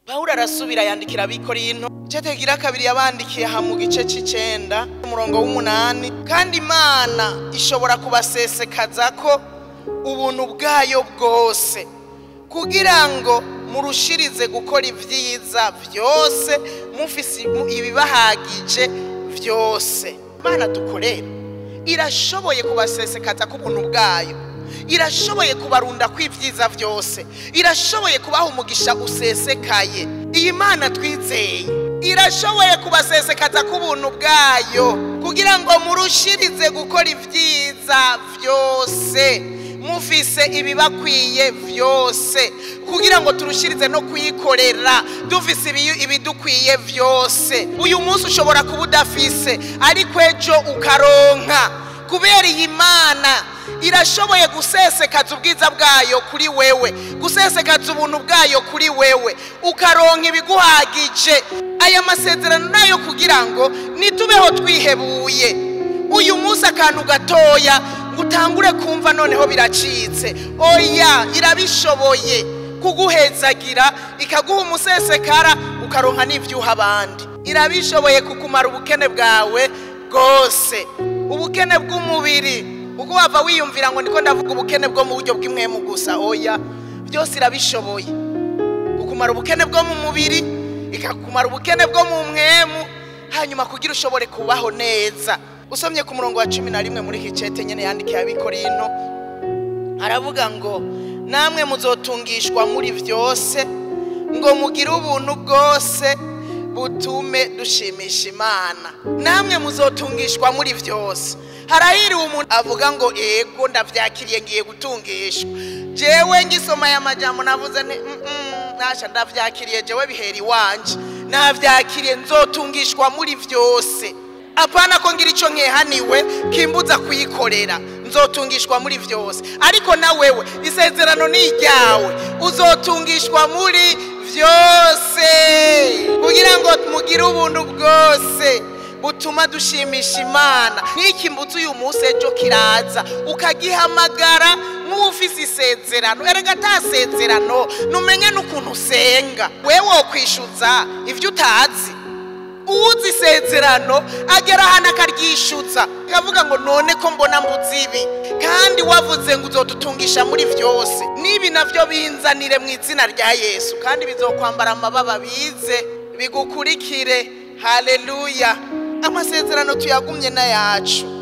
pawulo arasubira yandikira abikorinto cetegira kabiri yabandikiye aha mu gice c'icenda umurongo w'umunani kandi imana ishobora kubasesekaza ko ubuntu bwayo bwose kugira ngo murushirize gukora ibyiza byose mufise ibibahagije byose imana dukorera irashoboye kubasesekaza ko ubuntu bwayo irashoboye kubarunda kw'ibyiza byose irashoboye kubaha umugisha usesekaye iyi mana twizeye irashoboye kubasesekaza ko ubuntu bwayo kugira ngo murushirize gukora ibyiza byose mufise ibibakwiye byose kugira ngo turushirize no kuyikorera dufise ibidukwiye byose uyu munsi ushobora kuba udafise ariko ejo ukaronka kubera iyi mana irashoboye gusesekaza ubwiza bwayo kuri wewe gusesekaza ubuntu bwayo kuri wewe ukaronka ibiguhagije aya masezerano nayo kugira ngo nitubeho twihebuye uyu munsi akantu gatoya ngo utangure kumva noneho biracitse oya irabishoboye kuguhezagira ikaguha umusesekara ukaronka n'ibyuha abandi irabishoboye kukumara ubukene bwawe bwose ubukene bw'umubiri ubwo wava wiyumvira ngo niko ndavuga ubukene bwo mu buryo bw'imwemu gusa oya byose irabishoboye kukumara ubukene bwo mu mubiri ikakumara ubukene bwo mu mwemu hanyuma kugira ushobore kubaho neza usomye ku murongo wa cumi na rimwe muri iki cete nyine yandikiye abikorino aravuga ngo namwe muzotungishwa muri byose ngo mugire ubuntu bwose butume dushimisha imana namwe muzotungishwa muri byose harahiriwe umuntu avuga ngo ego ndabyakiriye ngiye gutungishwa jewe ngisoma aya majambo navuze nti nasha ndabyakiriye jewe bihera iwanje nabyakiriye nzotungishwa muri byose apana ko ngira icyo nkehaniwe kimbuza kuyikorera nzotungishwa muri byose ariko na wewe isezerano ni iryawe uzotungishwa muri byose kugira ngo mugire ubuntu bwose butuma dushimisha imana nk'iki mbuzi uyu munsi ejo kiraza ukagihamagara nk'ufise isezerano erega atasezerano numenye n'ukuntu usenga wewe wokwishyuza ibyo utazi uwuzi isezerano agera ahantu akaryishyuza akavuga ngo none ko mbona mbuzi ibi kandi wavuze ngo uzodutungisha muri byose n'ibi nabyo binzanire mu izina rya yesu kandi bizokwambara amababa bize bigukurikire haleluya amasezerano tuyagumye n'ayacu